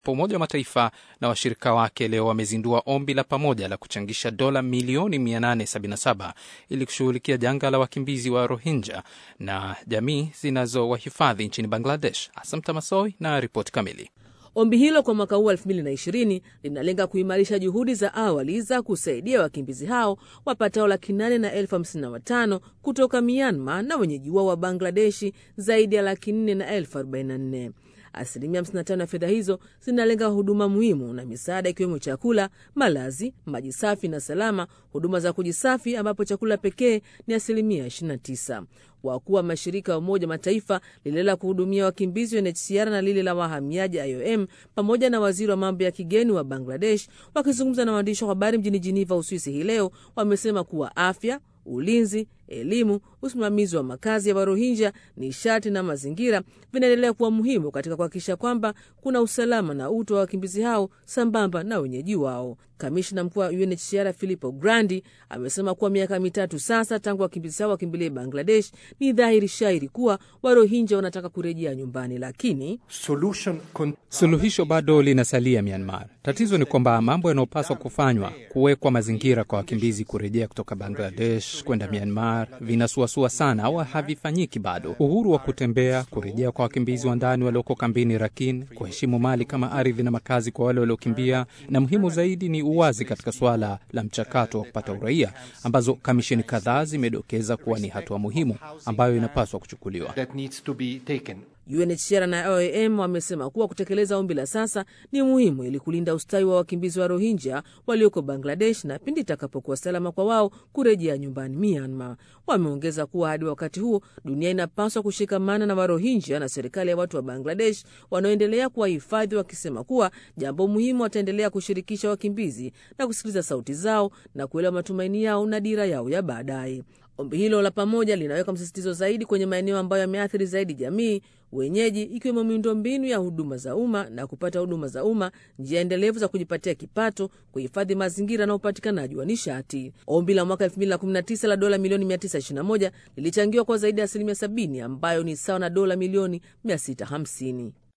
Umoja wa Mataifa na washirika wake leo wamezindua ombi la pamoja la kuchangisha dola milioni 877 ili kushughulikia janga la wakimbizi wa Rohingya na jamii zinazowahifadhi nchini Bangladesh. Asam Tamasoi na ripoti kamili. Ombi hilo kwa mwaka huu 2020 linalenga kuimarisha juhudi za awali za kusaidia wakimbizi hao wapatao laki nane na elfu hamsini na watano kutoka Myanmar na wenyeji wao wa Bangladeshi zaidi ya laki nne na elfu arobaini na nne. Asilimia 55 ya fedha hizo zinalenga huduma muhimu na misaada ikiwemo chakula, malazi, maji safi na salama, huduma za kujisafi ambapo chakula pekee ni asilimia 29. Wakuu wa mashirika ya Umoja Mataifa, lile la kuhudumia wakimbizi UNHCR na lile la wahamiaji IOM, pamoja na waziri wa mambo ya kigeni wa Bangladesh, wakizungumza na waandishi wa habari mjini Jiniva, Uswisi hii leo, wamesema kuwa afya ulinzi, elimu, usimamizi wa makazi ya Warohinja, nishati na mazingira vinaendelea kuwa muhimu katika kuhakikisha kwamba kuna usalama na utu wa wakimbizi hao sambamba na wenyeji wao. Kamishna mkuu wa UNHCR Filippo Grandi amesema kuwa miaka mitatu sasa tangu wakimbizi hao wakimbilie Bangladesh, ni dhahiri shairi kuwa Warohinja wanataka kurejea nyumbani, lakini suluhisho bado linasalia Myanmar. Tatizo ni kwamba mambo yanayopaswa kufanywa, kuwekwa mazingira kwa wakimbizi kurejea kutoka Bangladesh kwenda Myanmar, vinasuasua sana au havifanyiki bado. Uhuru wa kutembea, kurejea kwa wakimbizi wa ndani walioko kambini Rakhine, kuheshimu mali kama ardhi na makazi kwa wale waliokimbia, na muhimu zaidi ni uwazi katika suala la mchakato wa kupata uraia, ambazo kamisheni kadhaa zimedokeza kuwa ni hatua muhimu ambayo inapaswa kuchukuliwa. UNHCR na IOM wamesema kuwa kutekeleza ombi la sasa ni muhimu ili kulinda ustawi wa wakimbizi wa Rohingya walioko Bangladesh na pindi itakapokuwa salama kwa wao kurejea nyumbani Myanmar. Wameongeza kuwa hadi wakati huo dunia inapaswa kushikamana na Warohingya na serikali ya watu wa Bangladesh wanaoendelea kuwahifadhi, wakisema kuwa jambo muhimu, wataendelea kushirikisha wakimbizi na kusikiliza sauti zao na kuelewa matumaini yao na dira yao ya baadaye. Ombi hilo la pamoja linaweka msisitizo zaidi kwenye maeneo ambayo yameathiri zaidi jamii wenyeji, ikiwemo miundombinu ya huduma za umma na kupata huduma za umma, njia endelevu za kujipatia kipato, kuhifadhi mazingira na upatikanaji wa nishati. Ombi la mwaka 2019 la dola milioni 921 lilichangiwa kwa zaidi ya asilimia 70 ambayo ni sawa na dola milioni 650.